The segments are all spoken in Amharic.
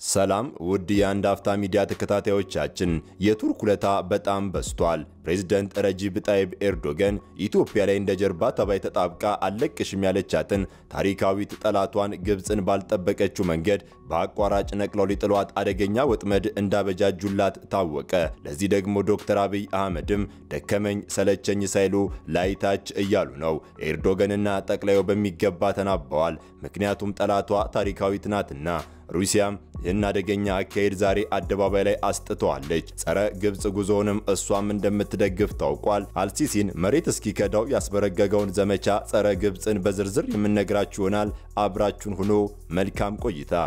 ሰላም ውድ የአንድ አፍታ ሚዲያ ተከታታዮቻችን፣ የቱርክ ውለታ በጣም በዝቷል። ፕሬዝደንት ረጂብ ጣይብ ኤርዶገን ኢትዮጵያ ላይ እንደ ጀርባ ተባይ ተጣብቃ አልለቅሽም ያለቻትን ታሪካዊት ጠላቷን ግብፅን ባልጠበቀችው መንገድ በአቋራጭ ነቅለው ሊጥሏት አደገኛ ወጥመድ እንዳበጃጁላት ታወቀ። ለዚህ ደግሞ ዶክተር አብይ አህመድም ደከመኝ ሰለቸኝ ሳይሉ ላይታች እያሉ ነው። ኤርዶገንና ጠቅላዩ በሚገባ ተናበዋል። ምክንያቱም ጠላቷ ታሪካዊት ናትና። ሩሲያም ይህን አደገኛ አካሄድ ዛሬ አደባባይ ላይ አስጥተዋለች። ጸረ ግብፅ ጉዞውንም እሷም እንደምትደግፍ ታውቋል። አልሲሲን መሬት እስኪከዳው ያስበረገገውን ዘመቻ ጸረ ግብፅን በዝርዝር የምነግራችሁ ይሆናል። አብራችሁን ሁኖ መልካም ቆይታ።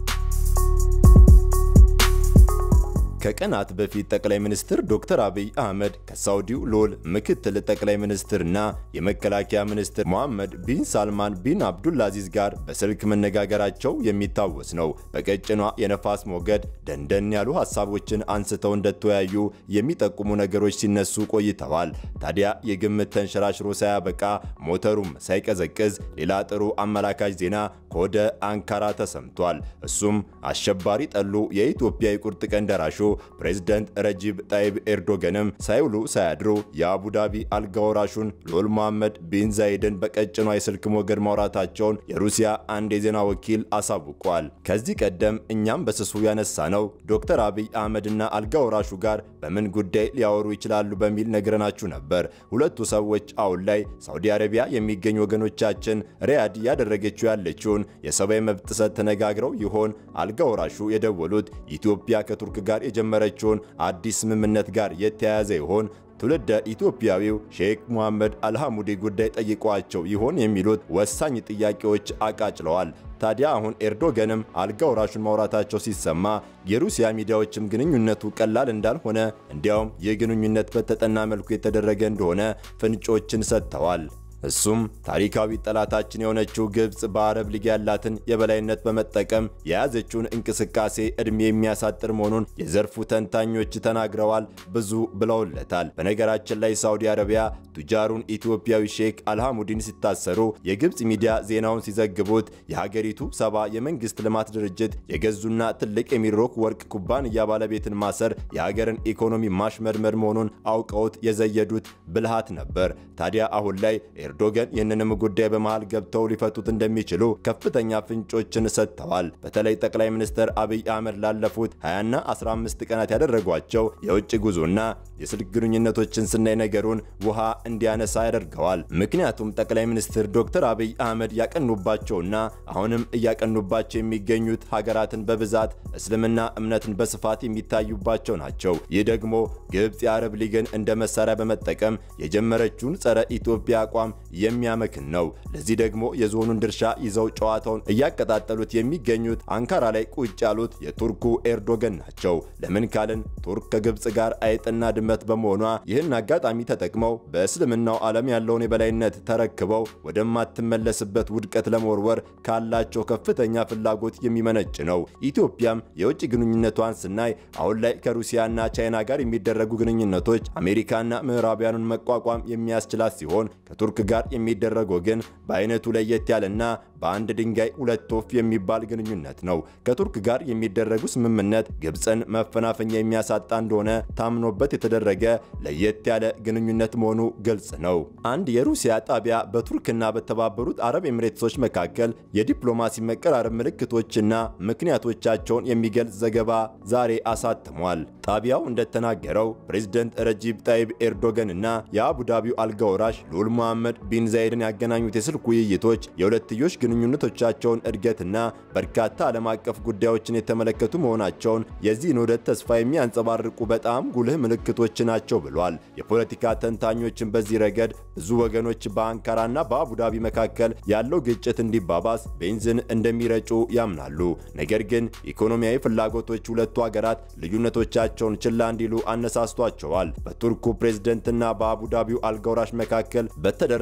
ከቀናት በፊት ጠቅላይ ሚኒስትር ዶክተር አብይ አህመድ ከሳውዲው ልዑል ምክትል ጠቅላይ ሚኒስትርና የመከላከያ ሚኒስትር ሞሐመድ ቢን ሳልማን ቢን አብዱልአዚዝ ጋር በስልክ መነጋገራቸው የሚታወስ ነው። በቀጭኗ የነፋስ ሞገድ ደንደን ያሉ ሀሳቦችን አንስተው እንደተወያዩ የሚጠቁሙ ነገሮች ሲነሱ ቆይተዋል። ታዲያ የግምት ተንሸራሽሮ ሳያበቃ ሞተሩም ሳይቀዘቅዝ ሌላ ጥሩ አመላካች ዜና ከወደ አንካራ ተሰምቷል። እሱም አሸባሪ ጠሉ የኢትዮጵያ የቁርጥ ቀን ደራሹ ፕሬዝደንት ረጂብ ጣይብ ኤርዶገንም ሳይውሉ ሳያድሩ የአቡዳቢ አልጋወራሹን ልዑል መሐመድ ቢን ዛይድን በቀጭኗ የስልክ ሞገድ ማውራታቸውን የሩሲያ አንድ የዜና ወኪል አሳውቋል። ከዚህ ቀደም እኛም በስሱ ያነሳ ነው ዶክተር አብይ አህመድና አልጋወራሹ ጋር በምን ጉዳይ ሊያወሩ ይችላሉ በሚል ነግረናችሁ ነበር። ሁለቱ ሰዎች አሁን ላይ ሳውዲ አረቢያ የሚገኙ ወገኖቻችን ሪያድ እያደረገችው ያለችውን የሰብአዊ መብት ጥሰት ተነጋግረው ይሆን አልጋወራሹ የደወሉት ኢትዮጵያ ከቱርክ ጋር የጀመረችውን አዲስ ስምምነት ጋር የተያያዘ ይሆን? ትውልደ ኢትዮጵያዊው ሼክ ሙሐመድ አልሐሙዲ ጉዳይ ጠይቋቸው ይሆን የሚሉት ወሳኝ ጥያቄዎች አቃጭለዋል። ታዲያ አሁን ኤርዶገንም አልጋ ወራሹን ማውራታቸው ሲሰማ የሩሲያ ሚዲያዎችም ግንኙነቱ ቀላል እንዳልሆነ እንዲያውም ይህ ግንኙነት በተጠና መልኩ የተደረገ እንደሆነ ፍንጮችን ሰጥተዋል። እሱም ታሪካዊ ጠላታችን የሆነችው ግብፅ በአረብ ሊግ ያላትን የበላይነት በመጠቀም የያዘችውን እንቅስቃሴ ዕድሜ የሚያሳጥር መሆኑን የዘርፉ ተንታኞች ተናግረዋል። ብዙ ብለውለታል። በነገራችን ላይ ሳውዲ አረቢያ ቱጃሩን ኢትዮጵያዊ ሼክ አልሐሙዲን ሲታሰሩ የግብፅ ሚዲያ ዜናውን ሲዘግቡት የሀገሪቱ ሰባ የመንግስት ልማት ድርጅት የገዙና ትልቅ የሚድሮክ ወርቅ ኩባንያ ባለቤትን ማሰር የሀገርን ኢኮኖሚ ማሽመድመድ መሆኑን አውቀውት የዘየዱት ብልሃት ነበር። ታዲያ አሁን ላይ ኤርዶገን ይህንንም ጉዳይ በመሃል ገብተው ሊፈቱት እንደሚችሉ ከፍተኛ ፍንጮችን ሰጥተዋል። በተለይ ጠቅላይ ሚኒስትር አብይ አህመድ ላለፉት 20ና 15 ቀናት ያደረጓቸው የውጭ ጉዞና የስልክ ግንኙነቶችን ስናይ ነገሩን ውሃ እንዲያነሳ ያደርገዋል። ምክንያቱም ጠቅላይ ሚኒስትር ዶክተር አብይ አህመድ ያቀኑባቸውና አሁንም እያቀኑባቸው የሚገኙት ሀገራትን በብዛት እስልምና እምነትን በስፋት የሚታዩባቸው ናቸው። ይህ ደግሞ ግብፅ የአረብ ሊግን እንደ መሳሪያ በመጠቀም የጀመረችውን ጸረ ኢትዮጵያ አቋም የሚያመክን ነው። ለዚህ ደግሞ የዞኑን ድርሻ ይዘው ጨዋታውን እያቀጣጠሉት የሚገኙት አንካራ ላይ ቁጭ ያሉት የቱርኩ ኤርዶገን ናቸው። ለምን ካልን ቱርክ ከግብፅ ጋር አይጥና ድመት በመሆኗ ይህን አጋጣሚ ተጠቅመው በእስልምናው ዓለም ያለውን የበላይነት ተረክበው ወደማትመለስበት ውድቀት ለመወርወር ካላቸው ከፍተኛ ፍላጎት የሚመነጭ ነው። ኢትዮጵያም የውጭ ግንኙነቷን ስናይ አሁን ላይ ከሩሲያና ቻይና ጋር የሚደረጉ ግንኙነቶች አሜሪካና ምዕራቢያኑን መቋቋም የሚያስችላት ሲሆን ከቱርክ ጋር የሚደረገው ግን በአይነቱ ለየት ያለና በአንድ ድንጋይ ሁለት ወፍ የሚባል ግንኙነት ነው። ከቱርክ ጋር የሚደረጉ ስምምነት ግብፅን መፈናፈኛ የሚያሳጣ እንደሆነ ታምኖበት የተደረገ ለየት ያለ ግንኙነት መሆኑ ግልጽ ነው። አንድ የሩሲያ ጣቢያ በቱርክና በተባበሩት አረብ ኤምሬትሶች መካከል የዲፕሎማሲ መቀራረብ ምልክቶችና ምክንያቶቻቸውን የሚገልጽ ዘገባ ዛሬ አሳትሟል። ጣቢያው እንደተናገረው ፕሬዝደንት ረጂብ ጣይብ ኤርዶገንና የአቡዳቢው አልጋወራሽ ልዑል መሐመድ ቢን ዛይድን ያገናኙት የስልክ ውይይቶች የሁለትዮሽ ግንኙነቶቻቸውን እድገትና በርካታ ዓለም አቀፍ ጉዳዮችን የተመለከቱ መሆናቸውን የዚህን ውህደት ተስፋ የሚያንጸባርቁ በጣም ጉልህ ምልክቶች ናቸው ብሏል። የፖለቲካ ተንታኞችን በዚህ ረገድ ብዙ ወገኖች በአንካራና በአቡዳቢ መካከል ያለው ግጭት እንዲባባስ ቤንዚን እንደሚረጩ ያምናሉ። ነገር ግን ኢኮኖሚያዊ ፍላጎቶች ሁለቱ ሀገራት ልዩነቶቻቸውን ችላ እንዲሉ አነሳስቷቸዋል። በቱርኩ ፕሬዝደንትና በአቡዳቢው አልጋውራሽ መካከል በተደረገ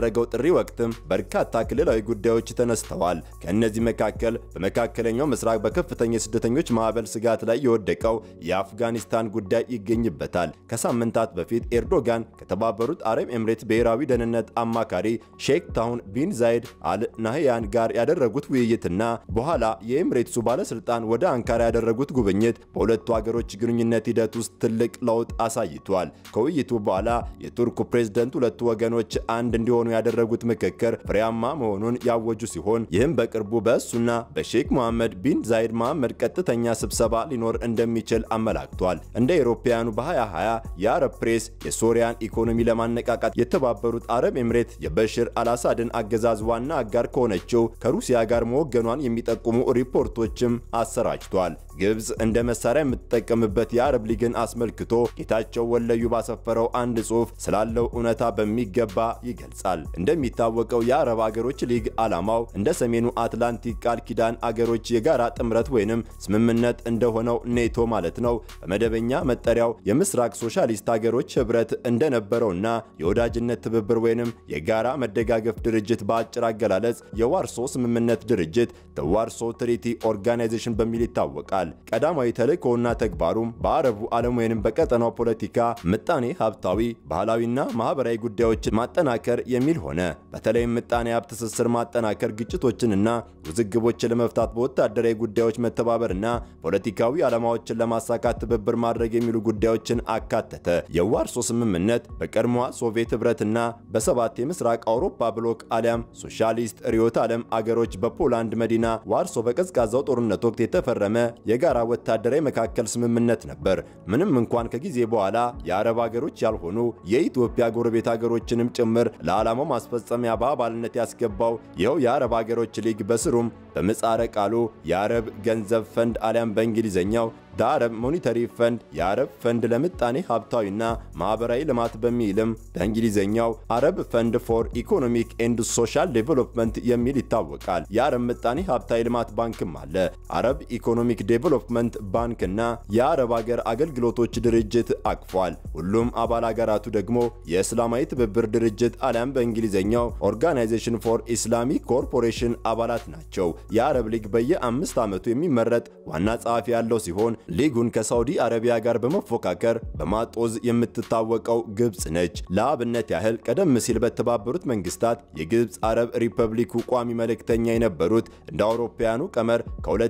በተደረገው ጥሪ ወቅትም በርካታ ክልላዊ ጉዳዮች ተነስተዋል። ከእነዚህ መካከል በመካከለኛው ምስራቅ በከፍተኛ የስደተኞች ማዕበል ስጋት ላይ የወደቀው የአፍጋኒስታን ጉዳይ ይገኝበታል። ከሳምንታት በፊት ኤርዶጋን ከተባበሩት አረብ ኤምሬት ብሔራዊ ደህንነት አማካሪ ሼክ ታሁን ቢን ዛይድ አል ናህያን ጋር ያደረጉት ውይይትና በኋላ የኤምሬትሱ ባለስልጣን ወደ አንካራ ያደረጉት ጉብኝት በሁለቱ ሀገሮች ግንኙነት ሂደት ውስጥ ትልቅ ለውጥ አሳይቷል። ከውይይቱ በኋላ የቱርኩ ፕሬዝደንት ሁለቱ ወገኖች አንድ እንዲሆኑ ያደረጉት ምክክር ፍሬያማ መሆኑን ያወጁ ሲሆን ይህም በቅርቡ በእሱና በሼክ መሐመድ ቢን ዛይድ መሐመድ ቀጥተኛ ስብሰባ ሊኖር እንደሚችል አመላክቷል። እንደ አውሮፓውያኑ በ2020 የአረብ ፕሬስ የሶሪያን ኢኮኖሚ ለማነቃቃት የተባበሩት አረብ ኤምሬት የበሽር አልአሳድን አገዛዝ ዋና አጋር ከሆነችው ከሩሲያ ጋር መወገኗን የሚጠቁሙ ሪፖርቶችም አሰራጭቷል። ግብፅ እንደ መሳሪያ የምትጠቀምበት የአረብ ሊግን አስመልክቶ ጌታቸው ወለዩ ባሰፈረው አንድ ጽሑፍ ስላለው እውነታ በሚገባ ይገልጻል። እንደሚታወቀው የአረብ አገሮች ሊግ ዓላማው እንደ ሰሜኑ አትላንቲክ ቃል ኪዳን አገሮች የጋራ ጥምረት ወይንም ስምምነት እንደሆነው ኔቶ ማለት ነው። በመደበኛ መጠሪያው የምስራቅ ሶሻሊስት አገሮች ህብረት እንደነበረውና የወዳጅነት ትብብር ወይንም የጋራ መደጋገፍ ድርጅት በአጭር አገላለጽ የዋርሶ ስምምነት ድርጅት ዋርሶ ትሪቲ ኦርጋናይዜሽን በሚል ይታወቃል። ቀዳማዊ ተልእኮውና ተግባሩም በአረቡ ዓለም ወይንም በቀጠናው ፖለቲካ፣ ምጣኔ ሀብታዊ፣ ባህላዊና ማህበራዊ ጉዳዮችን ማጠናከር የሚል ሆነ። በተለይም ምጣኔ ሀብት ትስስር ማጠናከር፣ ግጭቶችንና ውዝግቦችን ለመፍታት በወታደራዊ ጉዳዮች መተባበርና ፖለቲካዊ ዓላማዎችን ለማሳካት ትብብር ማድረግ የሚሉ ጉዳዮችን አካተተ። የዋርሶ ስምምነት በቀድሞዋ ሶቪየት ህብረትና በሰባት የምስራቅ አውሮፓ ብሎክ አሊያም ሶሻሊስት ርዕዮተ ዓለም አገሮች በፖላንድ መዲና ዋርሶ በቀዝቃዛው ጦርነት ወቅት የተፈረመ የጋራ ወታደራዊ መካከል ስምምነት ነበር። ምንም እንኳን ከጊዜ በኋላ የአረብ ሀገሮች ያልሆኑ የኢትዮጵያ ጎረቤት ሀገሮችንም ጭምር ለዓላማው ማስፈጸሚያ በአባልነት ያስገባው ይኸው የአረብ ሀገሮች ሊግ በስሩም በምህጻረ ቃሉ የአረብ ገንዘብ ፈንድ አሊያም በእንግሊዝኛው የአረብ ሞኒተሪ ፈንድ የአረብ ፈንድ ለምጣኔ ሀብታዊና ማህበራዊ ልማት በሚልም በእንግሊዝኛው አረብ ፈንድ ፎር ኢኮኖሚክ ኤንድ ሶሻል ዴቨሎፕመንት የሚል ይታወቃል። የአረብ ምጣኔ ሀብታዊ ልማት ባንክም አለ። አረብ ኢኮኖሚክ ዴቨሎፕመንት ባንክና የአረብ ሀገር አገልግሎቶች ድርጅት አቅፏል። ሁሉም አባል ሀገራቱ ደግሞ የእስላማዊ ትብብር ድርጅት አሊያም በእንግሊዝኛው ኦርጋናይዜሽን ፎር ኢስላሚክ ኮርፖሬሽን አባላት ናቸው። የአረብ ሊግ በየአምስት ዓመቱ የሚመረጥ ዋና ጸሐፊ ያለው ሲሆን ሊጉን ከሳውዲ አረቢያ ጋር በመፎካከር በማጦዝ የምትታወቀው ግብፅ ነች። ለአብነት ያህል ቀደም ሲል በተባበሩት መንግስታት የግብፅ አረብ ሪፐብሊኩ ቋሚ መልእክተኛ የነበሩት እንደ አውሮፓውያኑ ቀመር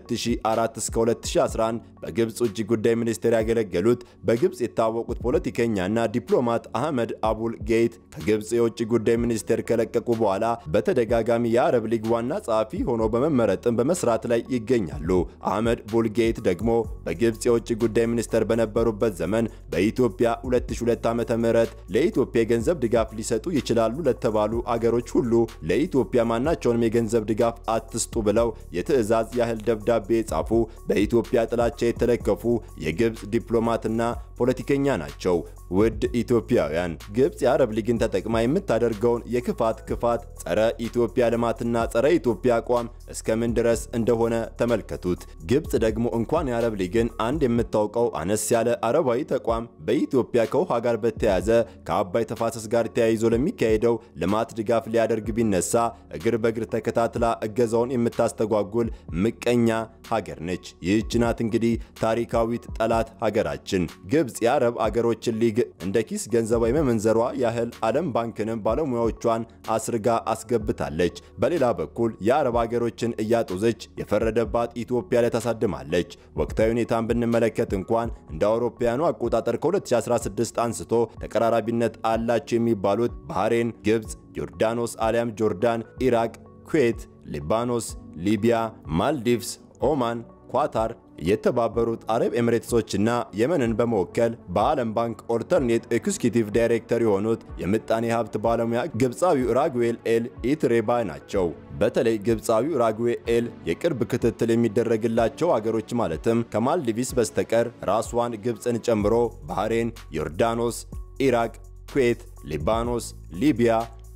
ከ2004 እስከ 2011 በግብፅ ውጭ ጉዳይ ሚኒስቴር ያገለገሉት በግብፅ የታወቁት ፖለቲከኛና ዲፕሎማት አህመድ አቡል ጌይት ከግብፅ የውጭ ጉዳይ ሚኒስቴር ከለቀቁ በኋላ በተደጋጋሚ የአረብ ሊግ ዋና ጸሐፊ ሆኖ በመመረጥም በመስራት ላይ ይገኛሉ። አህመድ ቡልጌይት ደግሞ በግብፅ የውጭ ጉዳይ ሚኒስተር በነበሩበት ዘመን በኢትዮጵያ 2002 ዓ.ም ለኢትዮጵያ የገንዘብ ድጋፍ ሊሰጡ ይችላሉ ለተባሉ አገሮች ሁሉ ለኢትዮጵያ ማናቸውንም የገንዘብ ድጋፍ አትስጡ ብለው የትዕዛዝ ያህል ደብዳቤ የጻፉ በኢትዮጵያ ጥላቻ የተለከፉ የግብፅ ዲፕሎማትና ፖለቲከኛ ናቸው። ውድ ኢትዮጵያውያን ግብፅ የአረብ ሊግን ተጠቅማ የምታደርገውን የክፋት ክፋት ጸረ ኢትዮጵያ ልማትና ጸረ ኢትዮጵያ አቋም እስከምን ድረስ እንደሆነ ተመልከቱት። ግብፅ ደግሞ እንኳን የአረብ ሊግን አንድ የምታውቀው አነስ ያለ አረባዊ ተቋም በኢትዮጵያ ከውሃ ጋር በተያያዘ ከአባይ ተፋሰስ ጋር ተያይዞ ለሚካሄደው ልማት ድጋፍ ሊያደርግ ቢነሳ እግር በእግር ተከታትላ እገዛውን የምታስተጓጉል ምቀኛ ሀገር ነች። ይህች ናት እንግዲህ ታሪካዊት ጠላት ሀገራችን ግብፅ የአረብ አገሮችን ሊግ እንደ ኪስ ገንዘቧ የመመንዘሯ ያህል ዓለም ባንክንም ባለሙያዎቿን አስርጋ አስገብታለች። በሌላ በኩል የአረብ አገሮችን እያጦዘች የፈረደባት ኢትዮጵያ ላይ ታሳድማለች። ወቅታዊ ሁኔታን ብንመለከት እንኳን እንደ አውሮፓውያኑ አቆጣጠር ከ2016 አንስቶ ተቀራራቢነት አላቸው የሚባሉት ባህሬን፣ ግብፅ፣ ዮርዳኖስ አሊያም ጆርዳን፣ ኢራቅ፣ ኩዌት፣ ሊባኖስ፣ ሊቢያ፣ ማልዲቭስ፣ ኦማን፣ ኳታር የተባበሩት አረብ ኤሚሬትሶችና የመንን በመወከል በዓለም ባንክ ኦልተርኔት ኤክስኪዩቲቭ ዳይሬክተር የሆኑት የምጣኔ ሀብት ባለሙያ ግብፃዊው ራጉኤል ኤል ኢትሬባ ናቸው። በተለይ ግብፃዊው ራጉኤል ኤል የቅርብ ክትትል የሚደረግላቸው አገሮች ማለትም ከማልዲቪስ በስተቀር ራሷን ግብፅን ጨምሮ ባህሬን፣ ዮርዳኖስ፣ ኢራቅ፣ ኩዌት፣ ሊባኖስ፣ ሊቢያ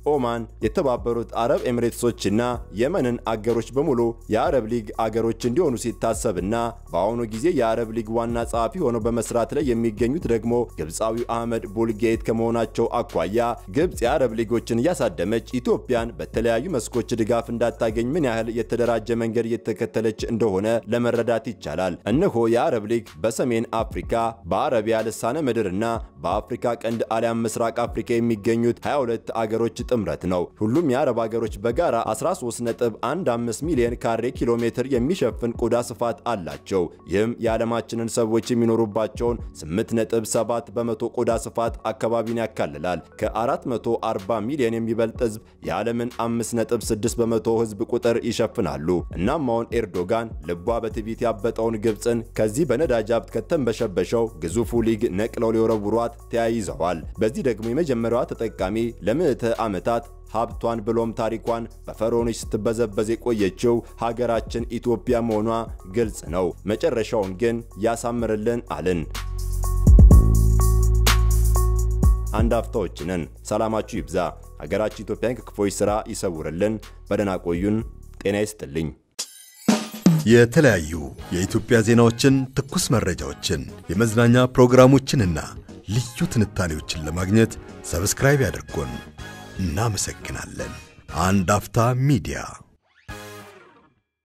ኦማን፣ የተባበሩት አረብ ኤሚሬትሶችና የመንን አገሮች በሙሉ የአረብ ሊግ አገሮች እንዲሆኑ ሲታሰብና በአሁኑ ጊዜ የአረብ ሊግ ዋና ጸሐፊ ሆነው በመስራት ላይ የሚገኙት ደግሞ ግብፃዊው አህመድ ቡልጌት ከመሆናቸው አኳያ ግብፅ የአረብ ሊጎችን እያሳደመች ኢትዮጵያን በተለያዩ መስኮች ድጋፍ እንዳታገኝ ምን ያህል የተደራጀ መንገድ እየተከተለች እንደሆነ ለመረዳት ይቻላል። እነሆ የአረብ ሊግ በሰሜን አፍሪካ በአረቢያ ልሳነ ምድርና በአፍሪካ ቀንድ አሊያም ምስራቅ አፍሪካ የሚገኙት 22 አገሮች ጥምረት ነው። ሁሉም የአረብ አገሮች በጋራ 13.15 ሚሊዮን ካሬ ኪሎ ሜትር የሚሸፍን ቆዳ ስፋት አላቸው። ይህም የዓለማችንን ሰዎች የሚኖሩባቸውን 8.7 በመቶ ቆዳ ስፋት አካባቢን ያካልላል። ከ440 ሚሊዮን የሚበልጥ ህዝብ የዓለምን 5.6 በመቶ ህዝብ ቁጥር ይሸፍናሉ። እናም አሁን ኤርዶጋን ልቧ በትዕቢት ያበጠውን ግብፅን ከዚህ በነዳጅ ሀብት ከተንበሸበሸው ግዙፉ ሊግ ነቅለው ሊወረውሯት ተያይዘዋል። በዚህ ደግሞ የመጀመሪያዋ ተጠቃሚ ለምዕተ ዓመታት ሀብቷን ብሎም ታሪኳን በፈርዖኖች ስትበዘበዝ የቆየችው ሀገራችን ኢትዮጵያ መሆኗ ግልጽ ነው። መጨረሻውን ግን ያሳምርልን አልን። አንድ አፍታዎች ነን። ሰላማችሁ ይብዛ። ሀገራችን ኢትዮጵያን ከክፎች ሥራ ይሰውርልን። በደህና ቆዩን። ጤና ይስጥልኝ። የተለያዩ የኢትዮጵያ ዜናዎችን፣ ትኩስ መረጃዎችን፣ የመዝናኛ ፕሮግራሞችንና ልዩ ትንታኔዎችን ለማግኘት ሰብስክራይብ ያድርጉን። እናመሰግናለን። አንድ አፍታ ሚዲያ